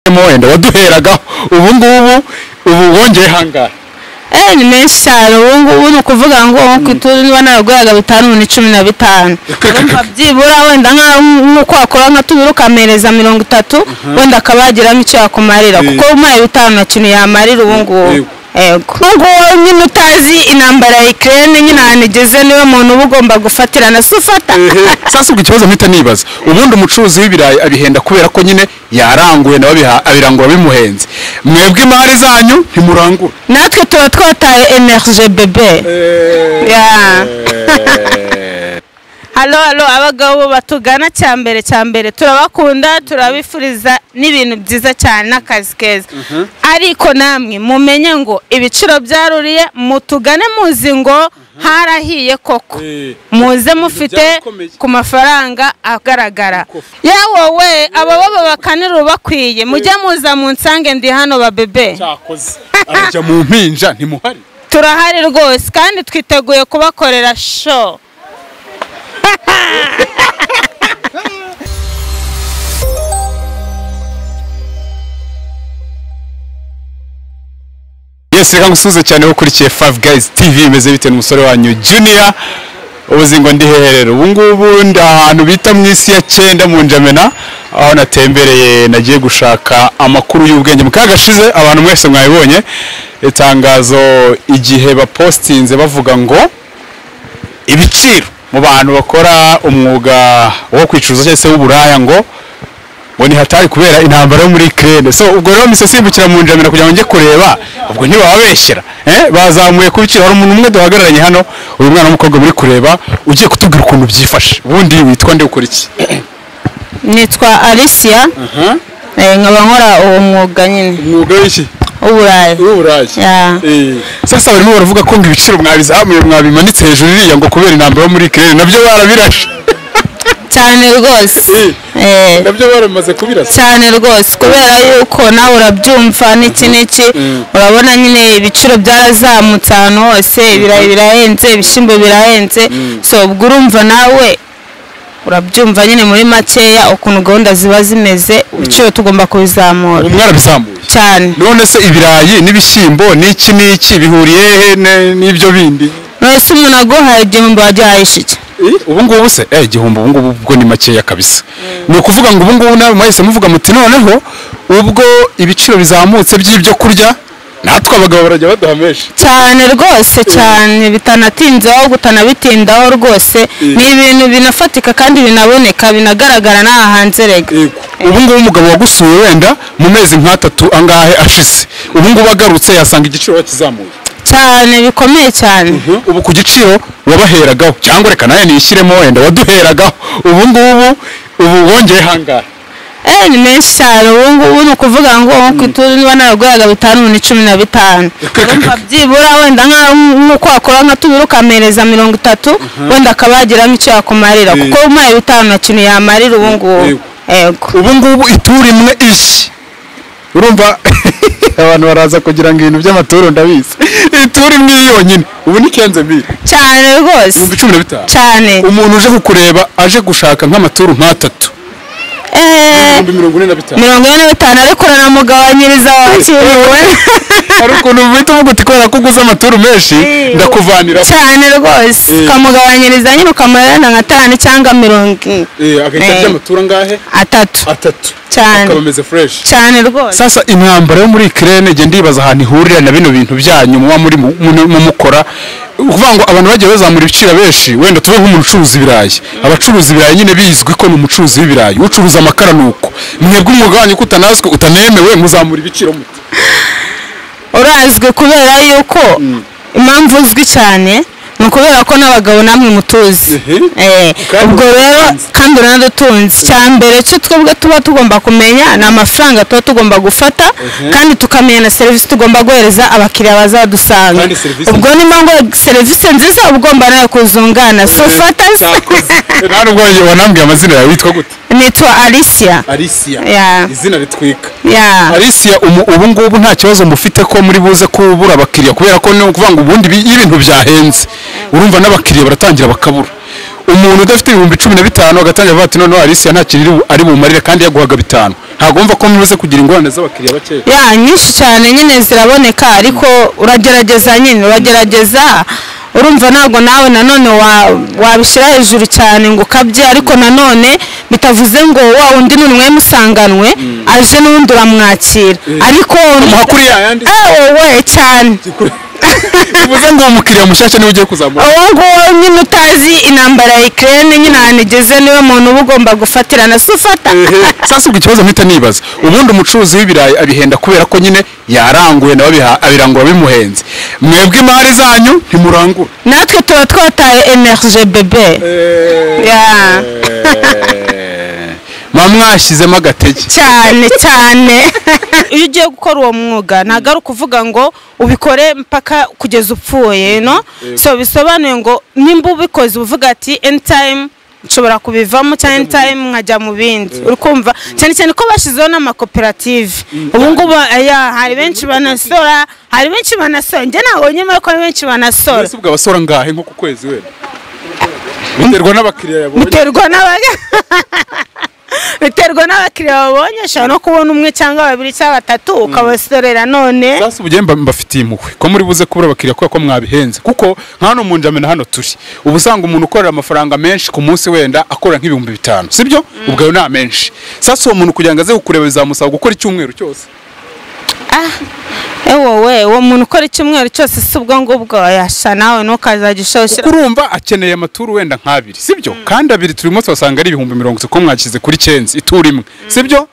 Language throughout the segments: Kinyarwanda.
wanyuzemo wenda waduheragaho ubu ngubu ubu wongeye hangahe Eh, ni menshi cyane ubu ngubu ni ukuvuga ngo ku ituru niba naraguraga bitanu ubu ni cumi na bitanu urumva byibura wenda nka- nk'uko wakora nka tubiri ukamereza mirongo itatu wenda akaba yagiramo icyo yakumarira kuko umaye bitanu nta kintu yamarira ubu ngubu Yego. yego ngubu nyine utazi intambara ya ikirere nyine ahantu igeze niwe muntu uba ugomba gufatirana si ufata sasa ubwo ikibazo mpita nibaza ubundi umucuruzi w'ibirayi abihenda kubera ko nyine yaranguye nawe abiha- abirangura bimuhenze mwebwe imari zanyu ntimurangura natwe tuba twataye energe bebe Yeah. halo halo abagabo batugana cya mbere cya mbere turabakunda turabifuriza n'ibintu byiza cyane n'akazi keza ariko namwe mumenye ngo ibiciro byaruriye mutugane muzi ngo harahiye koko muze mufite byarakomeye. ku mafaranga agaragara yewe we aba baba bakanira bakwiye mujye muza munsange ndi hano babebe cyakoze arajya mu mpinja ntimuhari turahari rwose kandi twiteguye kubakorera show yesi reka ngusuhuze cyane aho ukurikiye favu gayizi tivi imeze bitewe n'umusore wanyu juniya ubuzi ngo ndi heherero ubu ngubu ndi ahantu bita mu isi ya cyenda mu njamena aho natembereye nagiye gushaka amakuru y'ubwenge mu kaga gashize abantu mwese mwabibonye itangazo igihe bapositinze bavuga ngo ibiciro mu bantu bakora umwuga wo kwicuruza cyangwa se w'uburaya ngo ngo ni hatari kubera intambara yo muri kirene so ubwo rero mise simbukira mu njamira kugira ngo njye kureba ubwo ntibababeshyera eh? bazamuye ku biciro hari umuntu umwe duhagararanye hano uyu mwana w'umukobwa muri kureba ugiye kutubwira ukuntu byifashe ubundi witwa nde ukora iki nitwa alicia Eh, nkaba nkora uwo mwuga nyine umwuga w'iki w'uburayi w'uburayi Ya. sasa barimo baravuga ko ngo ibiciro mwabizamuye mwabimanitse hejuru iriya ngo kubera intambara yo muri kirene nabyo barabirashe cyane rwose Eh, nabyo baramaze kubirasa cyane rwose kubera yuko nawe urabyumva n'iki n'iki urabona nyine ibiciro byarazamutse ahantu hose ibirayi birahenze ibishyimbo birahenze so ubwo urumva nawe urabyumva nyine muri makeya ukuntu gahunda ziba zimeze ibiciro tugomba kubizamura mwarabizamuye cyane none se ibirayi n'ibishyimbo n'iki n'iki bihuriye he ne- n'ibyo bindi none se umuntu aguhaye igihumbi wajyahaye iki ubu ngubu se eh igihumbi ubu ngubu ubwo ni makeya kabisa ni ukuvuga ngo ubu ngubu nawe mwahise muvuga muti noneho ubwo ibiciro bizamutse by'ibyo kurya natwe abagabo barajya baduha menshi cyane rwose cyane bitanatinzeho bitanabitindaho rwose ni ibintu binafatika kandi binaboneka binagaragara n'aha hanze rega ubu ngubu umugabo wagusuye wenda mu mezi nk'atatu angahe ashize ubu ngubu agarutse yasanga igiciro kizamuye cyane bikomeye cyane ubu ku giciro wabaheragaho cyangwa reka nawe nishyiremo wenda waduheragaho ubu ngubu ubu wongeye hangahe eh ni menshi cyane ubu ngubu ni ukuvuga ngo nko ku ituru niba naraguraga bitanu ubu ni cumi na bitanu urumva byibura wenda nka- nk'uko wakora nka tubiri ukamereza mirongo itatu wenda akaba yagiramo icyo yakumarira kuko umaye bitanu nta kintu yamarira ubu ngubu Yego. yego ubu ngubu ituru imwe ishi urumva abantu baraza kugira ngo ibintu by'amaturo ndabizi ituru imwe yonyine ubu ni kenze mbiri cyane rwose ibihumbi cumi na bitanu cyane umuntu uje kukureba aje gushaka nk'amaturo nk'atatu eh ibihumbi mirongo ine na bitanu mirongo ine na bitanu ariko uranamugabanyiriza wakiriwe hari ukuntu uhita uvuga uti kubera ko uguze amaturo menshi ndakuvanira cyane rwose ukamugabanyiriza nyine ukamuherana nka atanu cyangwa mirongo ine agahita ajya amaturo angahe atatu atatu cyane ameze fureshi cyane rwose sasa intambara yo muri kirene njye ndibaza ahantu ihurira na bino bintu byanyu muba muri mu- mu- mumukora ukuvuga ngo abantu bagiye bazamura ibiciro benshi wenda tuve nk'umuntu ucuruza ibirayi abacuruza ibirayi nyine bizwi ko ni umucuruzi w'ibirayi ucuruza amakara ni uko mwebwe umwuga wanyu ko utanazwi utanemewe muzamura ibiciro mute urazwi kubera yuko impamvu uzwi cyane ni ukubera ko n'abagabo namwe mutuzi Eh, Kandi ubwo rero uradutunze. kandi uranadutunze cya mbere cyo twebwe tuba tugomba kumenya ni amafaranga tuba tugomba gufata kandi tukamenya na serivisi tugomba guhereza abakiriya bazadusanga Kandi serivisi ubwo niyo ngo serivisi nziza uba ugomba nawe kuzungana so fata nta nubwo wanjye wanambwiye amazina yawe witwa gute nitwa alicia arisiya Ya. izina ritwika ya Alicia umu- ubu ngubu nta kibazo mufite ko muri buze kubura abakiriya kubera ko ni ukuvuga ngo ubundi ibi- iyo ibintu byahenze urumva n'abakiriya baratangira bakabura umuntu udafite ibihumbi cumi na bitanu agatangira avuga ati noneho alicia nta kintu iri bu- ari bumarire kandi yaguhaga bitanu ntabwo wumva ko mumaze kugira ingorane z'abakiriya bakeya ya nyinshi cyane nyine ziraboneka ariko uragerageza nyine uragerageza urumva ntabwo nawe nanone wa- wabishyira hejuru cyane ngo ukabye ariko nanone bitavuze ngo wa undi ni mwemmusanganwe aje n'ubundi uramwakira ariko umuha kuri ya yandi Eh, wowe cyane bivuze ngo uwo mukiriya mushyashya niwe ugiye kuzamura uwo nguwo nyine utazi intambara ya ikirere nyine ahantu igeze niwe muntu uba ugomba gufatirana si ufata sasa ubwo ikibazo mpita nibaza ubundi umucuruzi w'ibirayi abihenda kubera ko nyine yaranguwe nawe abiha- abirangura bimuhenze mwebwe imari zanyu ntimurangura natwe tuba twataye energe bebe Ya. mba mwashyizemo agatege cyane cyane iyo ugiye gukora uwo mwuga ntabwo ari ukuvuga ngo ubikore mpaka kugeza upfuye no so bisobanuye ngo nimba ubikoze uba uvuga ati end time nshobora kubivamo cyangwa end time nkajya mu bindi uri kumva cyane cyane ko bashyizeho n'amakoperative ubu ngubu aya hari benshi banasora hari benshi banasora njye ntabwo nyemera ko hari benshi banasora mbese ubwo abasora ngahe nko ku kwezi wenda biterwa n'abakiriya yabonye biterwa n'abanya biterwa n'abakiriya babonye ushobora no kubona umwe cyangwa babiri cyangwa batatu ukabasorera none sasa ubu mba mbafitiye impuhwe ko muri buze kubura abakiriya kubera ko mwabihenze kuko nka hano mu njamena hano turi uba usanga umuntu ukorera amafaranga menshi ku munsi wenda akora nk'ibihumbi bitanu sibyo ubwo ayo ni amenshi sasa uwo muntu kugira ngo aze kukureba bizamusaba gukora icyumweru cyose wowe uwo muntu ukora icyumweru cyose si ubwo ngubwo yasha nawe ntukazajya ushoshera kuko urumva akeneye amaturu wenda nk'abiri sibyo kandi abiri turimo turasanga ari ibihumbi mirongo itatu ko mwashyize kuri cenzi ituru imwe sibyo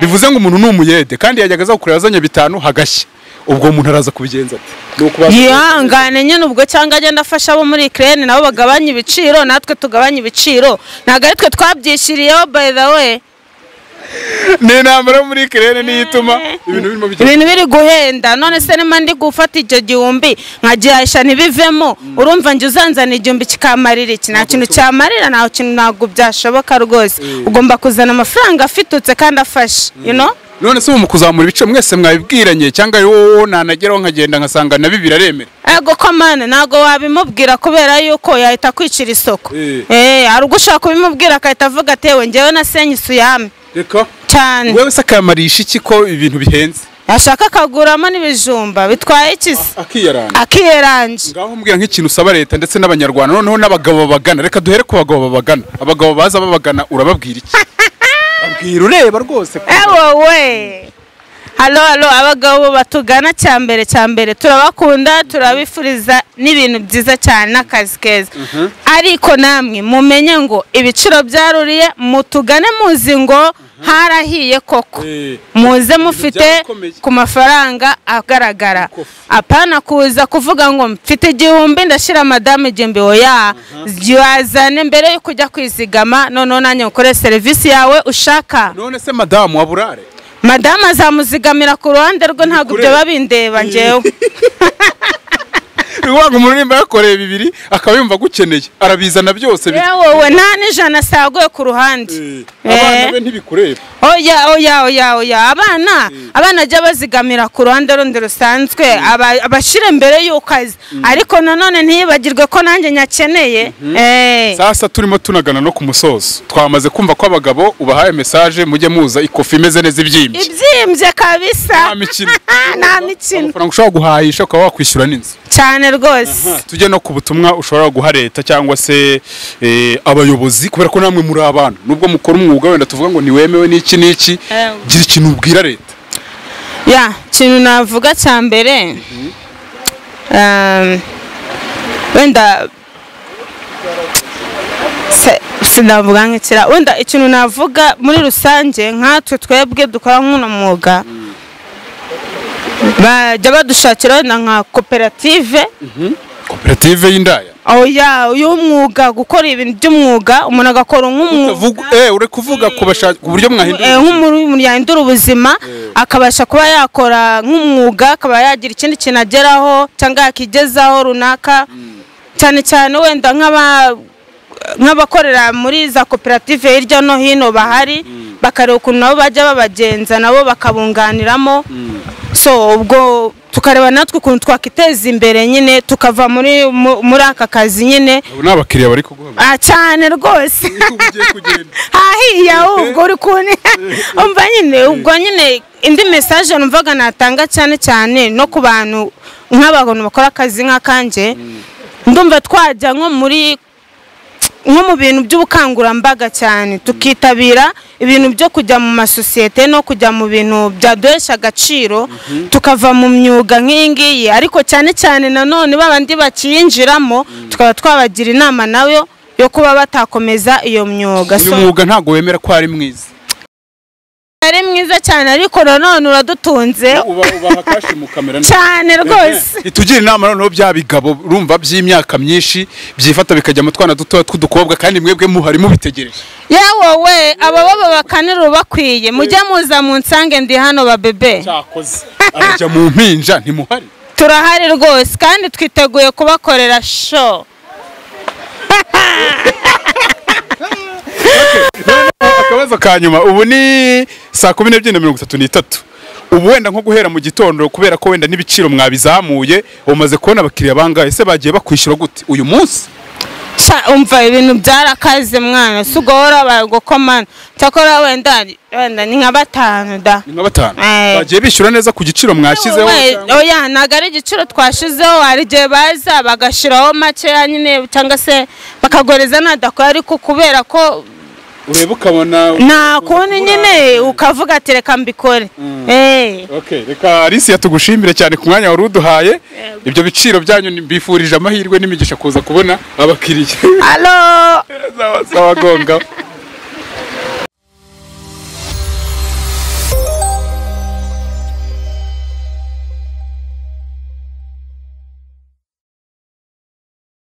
bivuze ngo umuntu ni umuyede kandi yajyaga aza kukureba azanye bitanu hagashya ubwo umuntu araza kubigenza ate ni ukubanza yihangane nyine ubwo cyangwa agenda afasha abo muri ikirere nabo bagabanye ibiciro natwe tugabanye ibiciro ntabwo ari twe twabyishyiriyeho by the way ni intambara yo muri kirere niyo ituma ibintu birimo bigenda ibintu biri guhenda none se niba ndi gufata icyo gihumbi nkagihashya ntibivemo urumva njye uzanzana igihumbi kikamarira iki nta kintu cyamarira nta kintu ntabwo byashoboka rwose ugomba kuzana amafaranga afitutse kandi afashe you know none se ubu mu kuzamura ibice mwese mwabibwiranye cyangwa wowe nanageraho nkagenda nkasanga nabi biraremera ego ko mani ntabwo wabimubwira kubera yuko yahita kwicira isoko Eh. eh hari ubwo ushobora kubimubwira agahita avuga atewe ngewe nasenye isu yame reka cyane wowe se akamarisha iki ko ibintu bihenze ashaka akaguramo n'ibijumba bitwaye ikisi akiyaranga akiyeranje ngaho mbwira nk'ikintu usaba leta ndetse n'abanyarwanda noneho n'abagabo babagana reka duhere ku bagabo babagana abagabo baza babagana urababwira iki babwira ureba rwose ko- ewo we halo halo abagabo batugana cya mbere cya mbere turabakunda turabifuriza n'ibintu byiza cyane n'akazi keza ariko namwe mumenye ngo ibiciro byaruriye mutugane muzi ngo harahiye koko Eh. muze mufite byarakomeye. ku mafaranga agaragara Ukofi. apana kuza kuvuga ngo mfite igihumbi ndashyira madamu igihumbi oya wazane mbere yo kujya kwizigama noneho nanjye ukore serivisi yawe ushaka none se madamu waburare madamu azamuzigamira ku ruhande rwe ntabwo ibyo biba bindeba njyewe wanga umuntu nimba yakoreye bibiri akaba yumva agukeneye arabizana byose bi- yewe wowe nta n'ijana asaguye ku ruhande Eh, Eh. abana be ntibikureba oya oya oya oya abana abana ajya bazigamira ku ruhande rundi rusanzwe aba- abashyire mbere y'uko azi ariko nanone ntiyibagirwe ko nanjye nyakeneye Eh. sasa turimo tunagana no ku musozo twamaze kumva ko abagabo ubahaye mesaje mujye muza ikofi imeze neza ibyimbye ibyimbye nta kabisa mikino nta mikino amafaranga ushobora guhahisha ukaba wakwishyura n'inzu cyane rwose tujye no ku butumwa ushobora guha leta cyangwa se eh, abayobozi kubera ko namwe muri abantu nubwo mukora umwuga wenda tuvuga ngo ntiwemewe n'iki n'iki Eh. gira ikintu ubwira leta ya ikintu navuga cya mbere um, wenda se- sinavuga nk'ikira wenda ikintu navuga muri rusange nkatwe twebwe dukora nk'uno mwuga bajya badushakira wenda nka koperative koperative y'indaya oya y'umwuga gukora ibintu by'umwuga umuntu agakora nk'umwuga Vugu- eh, uri kuvuga ku bashaka uburyo Eh, mwahindura nk'umuntu umuntu yahindura ubuzima akabasha kuba yakora nk'umwuga akaba yagira ikindi kintu ageraho cyangwa yakigezaho runaka cyane cyane wenda nk'aba- nk'abakorera muri za koperative hirya no hino bahari bakareba ukuntu nabo bajya babagenza nabo bakabunganiramo so ubwo tukareba natwe ukuntu twakiteza imbere nyine tukava muri mu- muri aka kazi nyine abo ni abakiriya bari kuguha Ah, cyane rwose ugiye kugenda hahiye ahubwo uri kune umva nyine ubwo nyine indi mesaje numvaga natanga cyane cyane no ku bantu nk'abantu bakora akazi nk'akanjye ndumva twajya nko muri nko mu bintu by'ubukangurambaga cyane tukitabira ibintu byo kujya mu masosiyete no kujya mu bintu byaduhesha agaciro tukava mu myuga nk'iyi ngiyi ariko cyane cyane nanone babandi bakiyinjiramo tukaba twabagira inama nayo yo kuba batakomeza iyo myuga uyu mwuga ntabwo wemera ko ari mwiza ari mwiza cyane ariko nanone uradutunze ubaha kashi mu kamera cyane rwose itugira inama noneho bya bigabo urumva by'imyaka myinshi byifata bikajya mu twana dutoya tw'udukobwa kandi mwebwe muhari mubitegereje yewowe aba baba bakanira bakwiye mujya muza mu nsange ndi hano babebe cyakoze arajya mu mpinja ntimuhari turahari rwose kandi twiteguye kubakorera show akabazo ka nyuma ubu ni saa kumi n'ebyiri na mirongo itatu n'itatu ubu wenda nko guhera mu gitondo kubera ko wenda n'ibiciro mwabizamuye umaze kubona abakiriya bangahe ese bagiye bakwishyura gute uyu munsi Sha, umva ibintu byarakaze mwana si uguhora bagukomana cyakora wenda wenda ni nka batanu da ni nka batanu Eh. bagiye bishyura neza ku giciro mwashyizeho We- cyangwa- oya ntabwo ari igiciro twashizeho hari igihe baza bagashyiraho makeya nyine cyangwa se bakagoreza ntadakora ariko kubera ko ureba ukabona nta kundi nyine ukavuga ati reka mbikore Eh. Okay, reka Alicia tugushimire cyane ku mwanya wari uduhaye ibyo biciro byanyu ni- mbifurije amahirwe n'imigisha kuza kubona abakiriya alo zabagonga